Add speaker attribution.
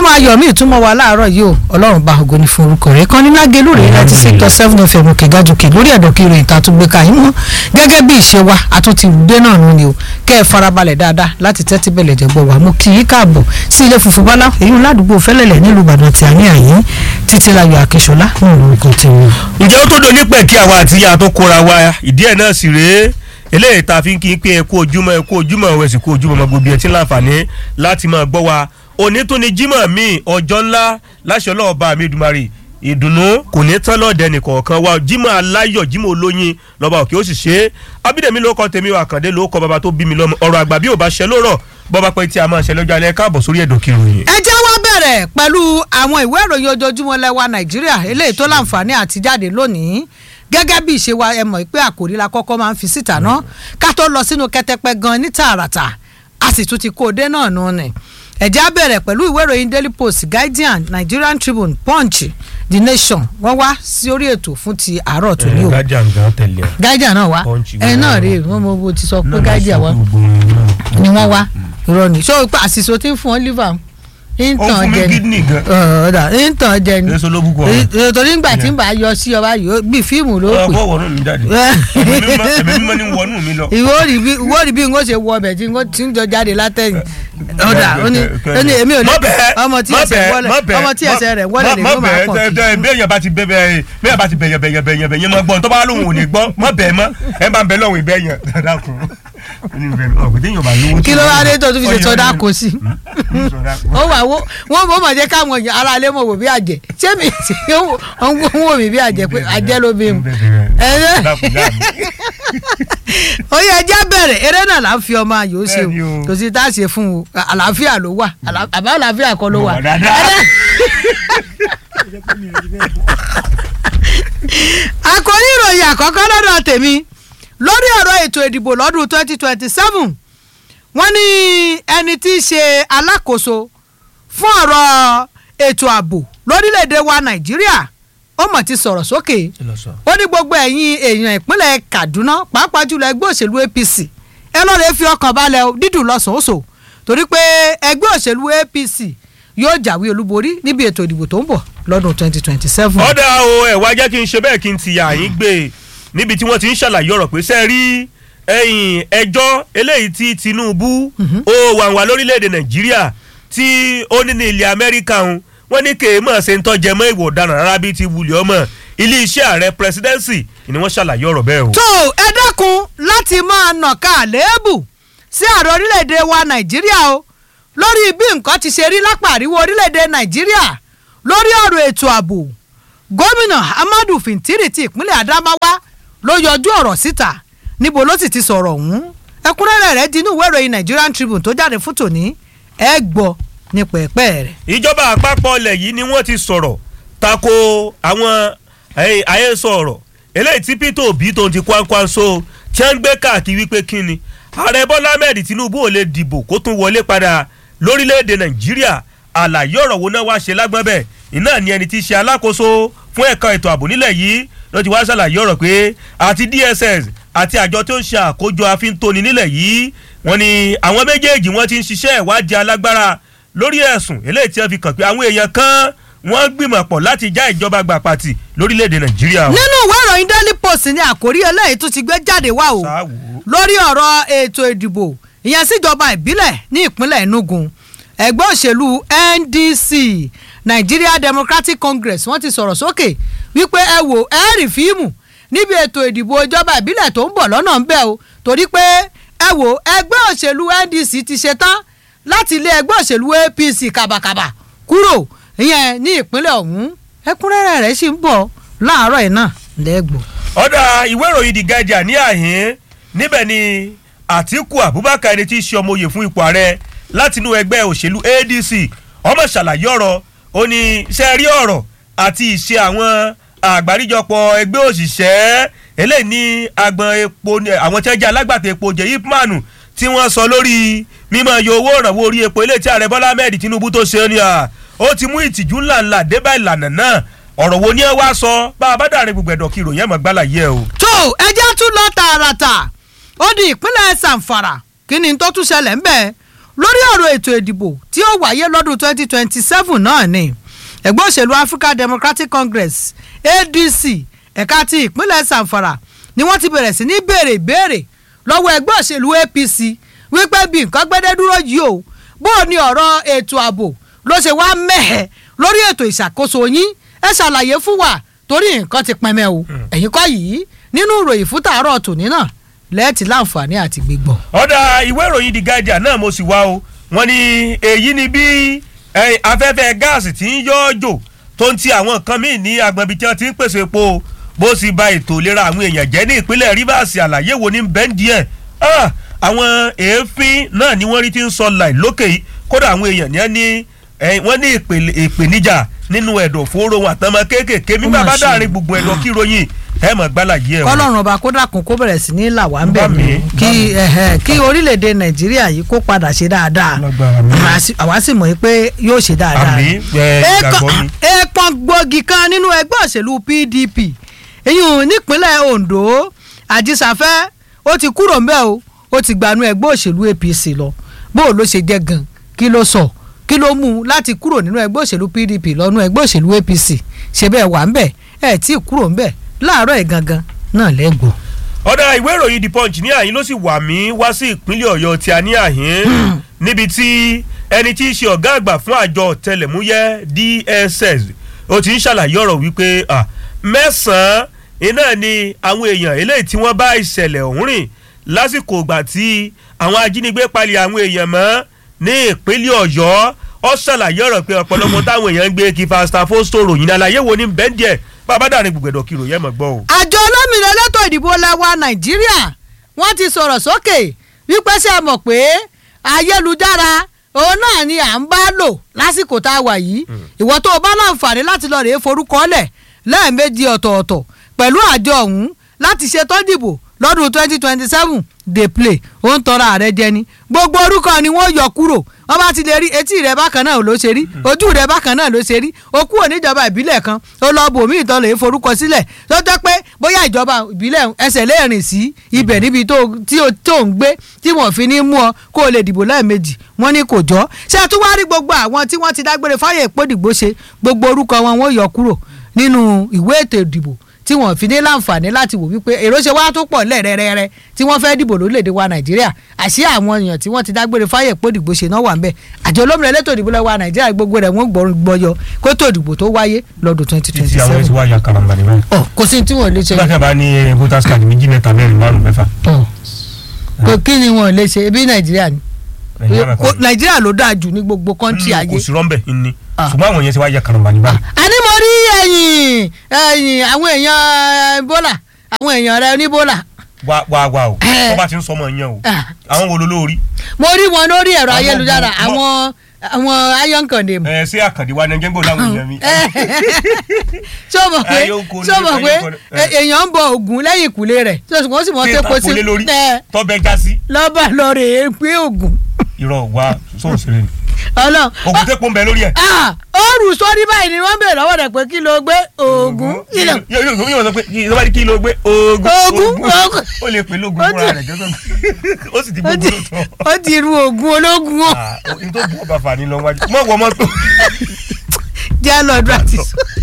Speaker 1: ayọ̀ mi ìtumọ̀ wa láàárọ̀ yìí o ọlọ́run bá ògo ní fún orúkọ rẹ̀ kan ní lágẹ̀lú rẹ̀ láti sèkítọ̀ seven fm òkè gàdùkè lórí ẹ̀dọ̀kì rẹ̀ ìta tó gbé ka yín mọ́ gẹ́gẹ́ bí ìṣe wa àtúntì dé náà nù ni o kẹ́ ẹ farabalẹ̀ dáadáa láti tẹ́tí bẹ̀lẹ̀ jẹ̀gbọ́ wa mo kì í káàbọ̀ sí ilé funfun bọ́lá èyí ń ládùúgbò fẹ́lẹ̀lẹ̀ nílùú ìbàdàn tí a ní àyín títí láyọ̀ akínṣọlá ní orúkọ tèmi.
Speaker 2: ǹjẹ́ ó tó do nípẹ̀ kí àwa àti ìyá tó kóra wa ìdí ẹ̀ náà sì rèé eléyìí tá a fi ń kí n pé ẹ kú ojúmọ́ ẹ kú ojúmọ́ ẹ sì kú ojúmọ́ ọmọ gbogbo ẹ tí ń láǹfààní láti máa gbọ́ wa òní tún ni jímọ̀ mi ọjọ́ ńlá láṣẹ ọlọ́ọ̀bá mi dùmarì ìdùnnú kò ní tán lọ́ọ̀dẹ nìkọ̀ọ̀kan wa jímọ̀ aláyọ̀ jímọ̀ olóyin lọ́ba òkè ó sì ṣe é abídẹ̀mí ló kọ́ tèmi wà kàndé ló kọ́ bàbá tó bí mi lọ́mọ ọ̀rọ̀ àgbà bí ò bá ṣẹ lórọ̀ bọ́ba pẹ́ tí a máa ṣẹ lọ́jọ́ alẹ́ káàbọ̀ sórí ẹ̀dọ̀ kìròyìn.
Speaker 1: ẹ jẹ́ wá bẹ̀rẹ̀ pẹ̀lú àwọn ìwé ìròyìn ojoojúmọ́ lẹ́wà nàìjíríà eléyìí tó láǹfààní àti jáde lónìí gẹ́gẹ́ bí ìṣe wa ẹ mọ̀ pé àkòrí la kọ́kọ́ máa ń fi síta ná ká tó lọ sínú kẹtẹpẹ gan ní tààràtà a sì tún ti kó o dé náà nù ni ẹ̀jẹ̀ á bẹ̀rẹ̀ pẹ̀lú ìwé ìròyìn daily post guardian nigerian tribune punch the nation wọ́n wá sí orí ètò fún ti àárọ̀ tó ní o
Speaker 2: guardian gan tẹ̀lé ẹ.
Speaker 1: guardian náà wá
Speaker 2: Punch
Speaker 1: ẹ náà
Speaker 2: gan.
Speaker 1: rèé wọ́n mọ bó ti sọ pé guardian wá ni wọ́n wá irọ́ ni ṣé o pa àṣìṣe tí ń fún ọ liver ń
Speaker 2: ó
Speaker 1: tàn
Speaker 2: fún mi
Speaker 1: jẹ ni
Speaker 2: kidney gan.
Speaker 1: ọ̀ọ́dà ń tàn jẹ ni
Speaker 2: èso ló búkọ rẹ.
Speaker 1: Èyí- torí ńgbà tí ń bá yọ sí ọba yìí bí fíìmù ló pè
Speaker 2: ọkọ wọnú mi jáde ẹ̀mí mímọ́- ẹ̀mí mímọ́ ni wọnú mi lọ.
Speaker 1: ìwọ rí bí ìwọ rí bí n ó ṣe wọ ọbẹ̀ tí n ó tí ń jọ jáde látẹ̀yìn ọ̀dà ó ní ó ní èmi ò ní
Speaker 2: Má bẹ̀ẹ́,
Speaker 1: ọmọ tí
Speaker 2: má
Speaker 1: ẹsẹ̀
Speaker 2: bẹ̀ẹ́,
Speaker 1: wọlé
Speaker 2: má bẹ̀ẹ́,
Speaker 1: ọmọ tí ẹsẹ̀ rẹ̀ wọlé
Speaker 2: má-
Speaker 1: lè
Speaker 2: má
Speaker 1: ló máa
Speaker 2: bẹ̀ẹ́,
Speaker 1: pọ̀
Speaker 2: tẹ-
Speaker 1: kí.
Speaker 2: tẹ- bí èèyàn bá ti bẹ bẹ́ẹ̀ bí èèyàn bá ti bẹ̀yàn bẹ̀yàn bẹ̀yàn bẹ̀yàn máa gbọ́ tó bá lóun ò ní gbọ́ má bẹ̀ẹ́ mọ́ ẹ bá ń bẹ lọ́wọ́ ìbẹ̀yàn dákun ọ̀gbìn téèyàn bá lówó.
Speaker 1: kí ló wá dé tó tún fi ṣe
Speaker 2: Ọyọ
Speaker 1: sọdá
Speaker 2: ni.
Speaker 1: kò sí
Speaker 2: Mm, sọdá kò.
Speaker 1: ó wà wó wọn bó mọ̀ jẹ́ káwọn èèyàn ara ilé mọ̀ wò bí àjẹ́ ṣé mi ti ń wò mí bí àjẹ́ pé àjẹ́ ló bí mu ẹ̀rẹ́
Speaker 2: Dákun, dákun.
Speaker 1: ó yẹ ẹjẹ́ bẹ̀rẹ̀ eré náà là ń fi ọmọ ayò ṣe
Speaker 2: Bẹ́ẹ̀ni
Speaker 1: o
Speaker 2: o.
Speaker 1: kò sí tá a ṣe fún o àlàáfíà ló wà àlà- àbá àlàáfíà kọ́ ló wà.
Speaker 2: Wà dáadáa.
Speaker 1: Ẹ̀rẹ́- àkórí ìròyìn àkọ́kọ́ lọ́dọ̀ tèmi lórí ọ̀rọ̀ ètò ìdìbò lọ́dún twenty twenty seven wọ́n ní ẹni tí í ṣe alákòóso fún ọ̀rọ̀ ètò ààbò lórílẹ̀‐èdè wa nàìjíríà ó mọ̀ ti sọ̀rọ̀ sókè ó ní gbogbo ẹ̀yin èèyàn ìpínlẹ̀ kaduna pàápàá jùlọ ẹgbẹ́ òṣèlú apc ẹ lọ́ọ́ lè fi ọkàn balẹ̀ o, dídùn lọ́sàn-án torí pé ẹgbẹ́ òṣèlú apc yóò jáwé olúborí níbi ètò ìdìbò tó ń bọ̀ lọ́dún twenty twenty seven.
Speaker 2: ọ̀dà o ẹ̀ wá jẹ́ kí n ṣe bẹ́ẹ̀ kí n ti yà yín gbé níbi tí wọ́n ti ń ṣàlàyé ọ̀rọ̀ pé sẹ́ẹ̀ rí ẹ̀yìn ẹjọ́ eléyìí tí Tinubu ó wà wá lórílẹ̀‐èdè Nàìjíríà tí ó ní ní ilẹ̀ Amẹ́ríkà ń wọ́n ní kéèmọ̀ ṣe ń tọ́jẹ mọ́ ìwò ọ̀daràn rárá bíi ti wulẹ̀ ọmọ iléeṣẹ́ ààrẹ presidency ni wọ́n ṣàlàyé ọ̀rọ̀ bẹ́ẹ̀ o.
Speaker 1: tó ẹ dákun láti máa nàka àléébù sí ààrẹ orílẹ̀-èdè wa nàìjíríà o lórí bí nǹkan ti ṣe rí lápá àríwá orílẹ̀-èdè nàìjíríà lórí ọ̀rọ̀ ètò ààbò gómìnà amadu fintiri ti ìpínlẹ̀ adamawa ló yọjú ọ̀rọ̀ síta níbo ló sì ti sọ̀rọ̀ ọ̀hún ẹ̀kúnrẹ́rẹ́ rẹ̀ di inú ìwé ìròyìn nigerian tribune tó jáde fún tòní ẹ gbọ́ ní pẹ̀pẹ́ rẹ̀.
Speaker 2: ìjọba àpapọ̀ ilẹ̀ yìí ni wọ́n ti sọ̀rọ̀ tako àwọn eh, àhesọ ọ̀rọ̀ eléyìí tí Peter Obi tó ń ti kwankwanso tí wọ́n ń gbé káàkiri wípé kí ni ààrẹ Bọ́lá Ahmed Tinubu ò lè dìbò kó tún wọlé padà lórílẹ̀‐èdè Nàìjíríà àlàyé ọ̀rọ̀ wo náà wá ṣe lágbọ́n bẹ́ẹ̀ iná ni ẹni tí í ṣe alákòóso fún ẹ̀ka ètò ààbò nílẹ̀ yìí ló ti wá ṣàlàyé ọ̀rọ̀ pé àti DSS àti àjọ tó ń ṣe àkójọ àfíntóni nílẹ̀ yìí wọ́n ní àwọn méjèèjì wọ́n ti ń ṣiṣẹ́ ìwádìí alágbára lórí ẹ̀sùn eléyìí tí wọ́n fi kàn pé àwọn èèyàn kan wọ́n gbìmọ̀ pọ̀ láti já ìjọba gbà pàtì lórílẹ̀‐èdè Nàìjíríà. o.
Speaker 1: nínú ìwé ìròyìn daily post ni àkórí eléyìí tún ti gbé jáde wá o
Speaker 2: Sáà wò ó.
Speaker 1: lórí ọ̀rọ̀ ètò ìdìbò ìyẹn síjọba ìbílẹ̀ ní ìpínlẹ̀ Enugu ẹgbẹ́ òṣèlú NDC Nigeria Democratic Congress wọ́n ti sọ̀rọ̀ sókè wípé ẹ wò ẹ rí fíìmù níbi ètò ìdìbò ìjọba ìbílẹ̀ tó ń bọ̀ lọ́nà ń bẹ̀ o torí pé ẹ wò ẹgbẹ́ òṣèlú NDC ti ṣetán láti lé ẹgbẹ́ òṣèlú APC kàbàkàbà kúrò ìyẹn ní ìpínlẹ̀ ọ̀hún ẹ̀kúnrẹ́rẹ́ rẹ̀ sì ń bọ̀ láàárọ̀ yìí náà lẹ́gbọ̀ọ́.
Speaker 2: ọ̀dà ìwé ìròyìn The Guardian ní àhín níbẹ̀ ni Àtíkù Abubakar ẹni tí í ṣe ọmọ oyè fún ipò ààrẹ látinú ẹgbẹ́ òṣèlú ADC ọmọ ṣàlàyé ọ̀rọ̀ ó ní ṣe rí ọ̀rọ̀ àti ìṣe àwọn àgbáríjọpọ̀ ẹgbẹ́ òṣìṣẹ́ eléyìí ní agbọn epo àwọn tí wọ́n jẹ́ alágbàtà epo jẹ́ ipmanu tí wọ́n sọ lórí mímọ iye owó ìrànwọ́ orí epo eléyìí tí ààrẹ Bọ́lá Ahmed Tinubu tó ṣe ni à ó ti mú ìtìjú ńláńlá débà ìlànà náà ọ̀rọ̀ wo ni ẹ wá sọ bá a bá dàrin gbogbo ẹ̀dọ̀ kí ìròyìn ẹ̀ mọ̀ gbálà yẹ o.
Speaker 1: tó ẹjẹ́ tún lọ tààràtà ó di ìpínlẹ̀ Zamfara kí ni tó tún ṣẹlẹ̀ ń bẹ̀ lórí ọ̀rọ̀ ètò ìdìbò tí ó wáyé lọ́dún 2027 náà ni ẹgbẹ́ òṣèlú African Democratic Congress ADC ẹ̀ka ti ìpínlẹ̀ Zamfara ni wọ́n ti bẹ̀rẹ̀ sí ní béèrè ìbéèrè lọ́wọ́ ẹgbẹ́ òṣèlú APC wípé bí nǹkan gbẹ́dẹ́ dúró yìí o bó o ní ọ̀rọ̀ ètò ààbò ló ṣe wá mẹ́hẹ̀ lórí ètò ìṣàkóso yín ẹ ṣàlàyé fún wa torí nǹkan ti pẹ́mẹ́ o ẹ̀yin kọ́ yìí nínú ìròyìn fún tàárọ̀ tòní náà lẹ́ẹ̀tì láǹfààní àti gbígbọ́.
Speaker 2: ọ̀dà ìwé ìròyìn The Guardian náà mo sì wá o wọ́n ní èyí ni bí afẹ́fẹ́ gáàsì tí ń yọ́ jò tó ń ti àwọn nǹkan míì ní agbọ̀nbi tí wọ́n ti ń pèsè epo bó sì ba ètò ìlera àwọn èèyàn jẹ́ ní ìpínlẹ̀ Rivers àlàyé wo ní bẹ́ńdì ẹ̀ àwọn èéfín náà ni wọ́n rí ti ń sọ láì lókè yìí kódà àwọn èèyàn ní wọ́n ní ìpèníjà nínú ẹ̀dọ̀ fóró wọn àtọmọ kéékèèké mímọ́ bá dáàrin gbogbo ẹ̀dọ̀ kí ròyìn ẹ mọ̀ gbálàyé ẹ̀ wọ́n.
Speaker 1: kọ́lọ́run ọba kó dàkún kó bẹ̀rẹ̀ sí ní là wá ń bẹ̀ mí kí kí orílẹ̀-èdè nàìjíríà yìí kó padà ṣe dáadáa àwa sì mọ̀ pé yóò ṣe dáadáa. èèpọ̀n gbòógì kan nínú ẹgbẹ́ òṣèlú PDP èyí nípínlẹ̀ Ondo àjísàfẹ́ ó ti kúrò ń bẹ̀ o ó ti gbanú ẹgbẹ́ òṣèlú APC lọ bó o ló ṣe jẹ́ gan kí ló sọ kí ló mú un láti kúrò nínú ẹgbẹ́ òṣèlú PDP lọ́nú ẹgbẹ́ òṣèlú APC ṣe bẹ́ẹ̀ wà ń bẹ̀ ẹ̀ tí ì kúrò ń bẹ̀ láàárọ̀ ẹ̀ gangan náà lẹ́gbọ̀ọ́.
Speaker 2: ọ̀dà ìwé ìròyìn the punch ní àyín ló sì wà mí wá sí ìpínlẹ̀ ọ̀yọ́ tí a ní àyín níbi tí ẹni tí í ṣe ọ̀gá àgbà fún àjọ ọ̀tẹlẹ̀múyẹ́ DSS ó ti ń ṣàlàyé ọ̀rọ̀ wípé mẹ́sàn-án iná ni àwọn èèyàn eléyìí tí wọ́n bá ìṣẹ̀lẹ̀ ọ̀hún rìn lásìkò ìgbà tí àwọn ajínigbé palẹ̀ àwọn èèyàn mọ́ ní ìpínlẹ̀ ọ̀yọ́ ó ṣàlàyé ọ̀rọ̀ pé ọ̀pọ̀lọpọ̀ táwọn èèyàn ń gbé kí fasta fosto ròyìn àlàyé wo ní bẹ́ńdíẹ̀ bàbá dàrin gbùgbẹ̀dọ̀ kí ròyìn ẹ̀ mọ̀ gbọ́ o.
Speaker 1: àjọ olómìnira elétò ìdìbò lẹwa nàìjíríà wọ́n ti sọ̀rọ̀ sókè wípé ṣe mọ̀ pé ayélujára òun náà ni à ń bá lò lásìkò tá a wà yìí ìwọ tó o bá láǹfààní láti lọ rèé forúkọlẹ̀ lẹ́ẹ̀mejì ọ̀tọ̀ọ̀tọ̀ pẹ̀lú àjọ ọ̀hún láti ṣe tó dìbò lọ́dún twenty twenty seven dey play ó ń tọrọ ààrẹ jẹ ni gbogbo orúkọ ni wọ́n yọ kúrò wọ́n bá ti lè rí etí rẹ bákan náà ló ṣe rí ojú rẹ bákan náà ló ṣe rí o kúrò níjọba ìbílẹ̀ kan ó lọ bò mí ìtọ́ lè forúkọ sílẹ̀ tó jẹ́ pé bóyá ìjọba ìbílẹ̀ ẹsẹ̀ lẹ́ẹ̀rìn sí ibẹ̀ níbi tó ń gbé tí wọ́n fi ní mú ọ kó o lè dìbò lẹ́ẹ̀mejì wọ́n ní kò jọ́ ṣé tún wá rí gbogbo àwọn tí wọ́n ti dágbére fáyè ìpòdìgbò ṣe gbogbo orúkọ wọn wọ́n yọ kúrò nínú ìwé ètò ìdìbò tí wọ́n fi ní láǹfààní láti wò wípé èrò ṣe wá tó pọ̀ lẹ́rẹ́rẹ́rẹ́ tí wọ́n fẹ́ dìbò lórílẹ̀‐èdè wa nàìjíríà àṣé àwọn èèyàn tí wọ́n ti dágbére fáyẹ̀ pé òdìbò ṣe náà wà ń bẹ̀ àjọ olómìnira elétò ìdìbò lọ́wọ́ nàìjíríà gbogbo rẹ̀ wọ́n gbọ́yọ kó tó ìdìbò tó wáyé lọ́dún twenty twenty
Speaker 3: títí àwọn
Speaker 1: seven.
Speaker 3: ẹ̀sìn wá ya karamba ni báyìí.
Speaker 1: ọ kò sí tí wọn lè ṣe
Speaker 3: nígbà tí a bá ní eh, voters card méjì mẹ́ta mẹ́rin márùn mẹ́fà.
Speaker 1: ọ kò kí ni wọn lè ṣe ebi nàìjíríà ni
Speaker 3: Nàìjíríà náà
Speaker 1: Kò-
Speaker 3: kọ́
Speaker 1: nàìjíríà ló dáa jù ní gbogbo kọ́ńtì ayé
Speaker 2: kò sí rọ́ńbẹ̀ ní.
Speaker 1: Ah.
Speaker 3: ṣùgbọ́n àwọn yẹn ti wá ya karamba ni báyìí.
Speaker 1: àní mo rí ẹ̀yìn ẹ̀yìn àwọn èèyàn bọ́là àwọn èèyàn rẹ ní bọ́là
Speaker 2: wá wá wá o
Speaker 1: Eh.
Speaker 2: wọ́n bá ti ń sọmọ yẹn o
Speaker 1: Ah.
Speaker 2: àwọn wo ló lórí.
Speaker 1: mo rí wọn lórí ẹ̀rọ
Speaker 2: Àwọn
Speaker 1: ayélujára
Speaker 2: gbogbo-
Speaker 1: àwọn àwọn ayọ̀nkàndé
Speaker 2: ẹ ṣé àkàndé wa ni ẹjẹ ń bọ̀ láwọn èèyàn mi.
Speaker 1: ṣé o mọ̀ pé
Speaker 2: Ayọ̀nkàndé,
Speaker 1: ṣé o mọ̀ pé
Speaker 2: Ayọ̀nkàndé, eh.
Speaker 1: e- èèyàn ń bọ ògùn lẹ́yìn ìkùlé rẹ̀ ṣé o sì mọ̀
Speaker 2: tí
Speaker 1: tó po sí
Speaker 2: ìtàkùn lé lórí
Speaker 1: ẹ
Speaker 2: tọ́bẹ̀ já sí.
Speaker 1: lọ́ba lọ́ọ̀rẹ́ pé ògùn
Speaker 2: irọ́ wa sóò ṣeré ni.
Speaker 1: ọlọ́run
Speaker 2: ògùn tẹ́ pọ́n bẹ lórí ẹ̀.
Speaker 1: ah ó rù sórí báyìí ni wọ́n bèèrè lọ́wọ́ rẹ̀ pé kí ló gbé ògùn kí ló
Speaker 2: yóò yóò yóò sọ pé kí ló bá ní kí ló gbé oògùn
Speaker 1: Oògùn, oògùn.
Speaker 2: ó lè pè lóògùn
Speaker 1: Ó
Speaker 2: fúnra
Speaker 1: ti-
Speaker 2: rẹ̀ gẹ́gẹ́ ó sì ti
Speaker 1: ó
Speaker 2: gbogbo
Speaker 1: ti
Speaker 2: lóòótọ́.
Speaker 1: ó ti ru ògùn ológun o
Speaker 2: n tó bú ọba fani lọ wájú mọ̀ wọ́n mọ́tò.
Speaker 1: jẹ́ lọ́dún àti sọ.